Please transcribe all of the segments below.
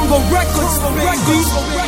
Tongo Records, baby.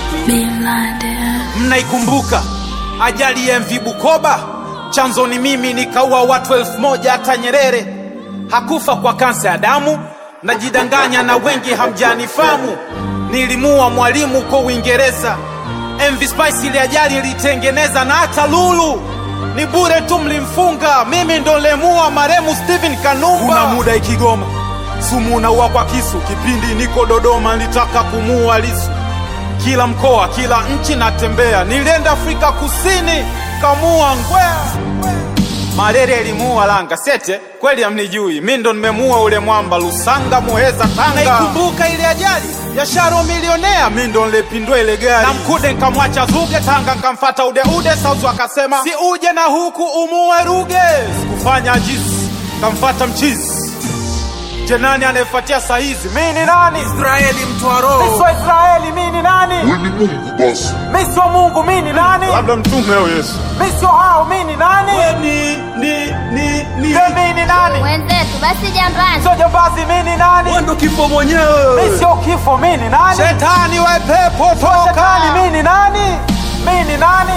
Mnaikumbuka ajali ya MV Bukoba? Chanzo ni mimi, nikaua watu elfu moja. Hata Nyerere hakufa kwa kansa ya damu. Najidanganya na wengi hamjanifamu. Nilimua mwalimu kwa Uingereza. MV Spice ile ajali ilitengeneza, na hata Lulu ni bure tu, mlimfunga. Mimi ndo lemua maremu Steven Kanumba. Kuna muda Ikigoma sumu unaua kwa kisu. Kipindi niko Dodoma nilitaka kumuua Lisu kila mkoa, kila nchi natembea. Nilienda Afrika Kusini, kamua ngwea. Malaria ilimuua Langa Sete, kweli amnijui mi ndo nimemuua ule mwamba Lusanga, Muheza, Tanga. Naikumbuka ile ajali ya Sharo milionea, mi ndo nilepindua ile gari na Mkude nkamwacha Zuge, Tanga nkamfata Ude Ude, Sauzu akasema si uje na huku umuue Ruge, sikufanya ajizi, kamfata mchizi Je, nani anayefuatia saa hizi? Mi ni nani? Israeli mtwaro. Mi sio Israeli, mi ni nani? Wewe ni Mungu basi. Mi sio Mungu, mi ni nani? labda mtume au Yesu. Mi sio hao, mi ni nani? Ni ni ni ni Je, mi ni nani? Wenzetu basi jambani. Sio jambazi, mi ni nani? Wewe ndo kifo mwenyewe. Mi sio kifo, mi ni nani? Shetani wa pepo toka. Shetani, mi ni nani? Mi ni nani?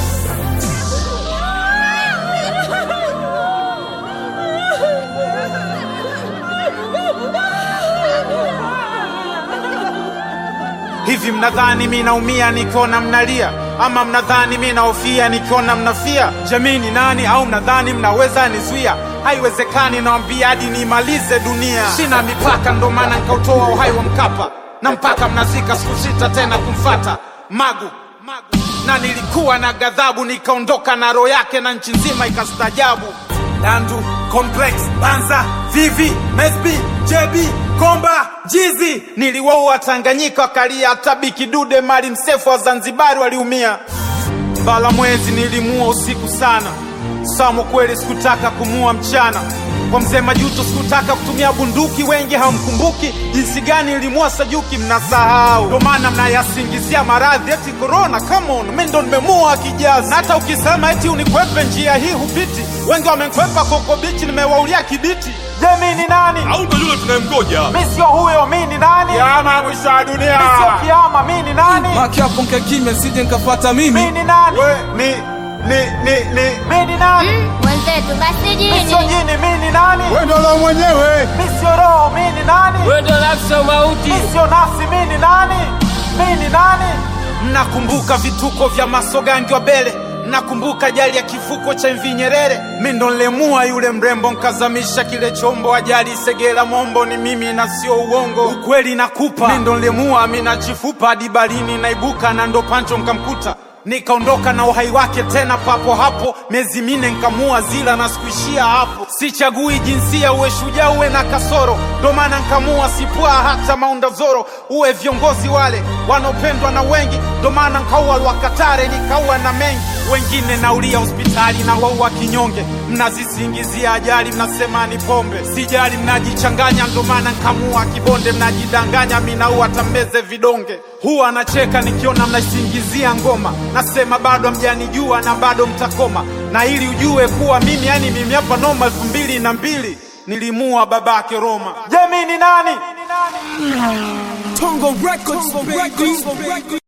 Hivi mnadhani mi naumia nikiona mnalia, ama mnadhani mi naofia nikiona mnafia? Jamii ni nani? Au mnadhani mnaweza nizuia? Haiwezekani, nawambia hadi niimalize dunia. Sina mipaka, ndo maana nkautoa uhai wa Mkapa, na mpaka mnazika siku sita tena kumfata Magu, Magu. Na nilikuwa na ghadhabu, nikaondoka na roho yake, na nchi nzima ikastajabu. Dandu, Complex, Banza, Vivi, Mesbi, JB, Komba, Jizi. Niliwaua Tanganyika wakalia, hata Bikidude Mali Msefu wa Zanzibari waliumia. Mbala mwezi nilimua usiku sana. Samo kweli sikutaka kumua mchana. Kwa mzee Majuto sikutaka kutumia bunduki, wengi hawamkumbuki jinsi gani ilimua Sajuki, mnasahau. Ndo maana mnayasingizia maradhi eti corona. Come on, mimi ndo nimemua kijazi. Na hata ukisema eti unikwepe njia hii hupiti, wengi wamekwepa koko bichi, nimewaulia kibiti. Je, mimi ni nani? au ndo yule tunayemgoja. Mimi sio huyo, mimi ni nani? Kiama mwisho wa dunia. Mimi sio kiama, mimi ni nani? Maki hapo nkae kimya sije nkafata Mimi mimi. ni nani? We ni ni ni ni Mimi ni nani? Wenzetu basi Mimi sio jini. jini, mimi ni nani? wewe ndo la mwenyewe. Mimi sio roho, mimi ni nani? Wewe ndo nafsi mauti. Mimi sio nafsi, mimi ni nani? Mimi ni nani? Mnakumbuka vituko vya Masogangi wa Bele? Mnakumbuka ajali ya kifuko cha MV Nyerere? Mimi ndo nilemua yule mrembo, nkazamisha kile chombo. Ajali Segera Mombo ni mimi na sio uongo, ukweli nakupa. Mimi ndo nilemua Amina Chifupa hadi barini naibuka, na ndo Pancho nkamkuta nikaondoka na uhai wake tena papo hapo, miezi mine nkamua zila na sikuishia hapo. Sichagui jinsia, uwe shujaa uwe na kasoro, ndo maana nkamua sipua hata Maunda Zoro. Uwe viongozi wale wanaopendwa na wengi, ndo maana nkaua Lwakatare nikaua na mengi wengine naulia hospitali na waua kinyonge. Mnazisingizia ajali, mnasema ni pombe, sijali, mnajichanganya, ndo maana nkamua kibonde. Mnajidanganya, minaua tambeze vidonge. Huwa anacheka nikiona mnaisingizia ngoma, nasema bado hamjanijua na bado mtakoma, na ili ujue kuwa mimi, yani mimi hapa noma. elfu mbili na mbili nilimua babake Roma. Je, mimi ni nani? Tongo Records, baby.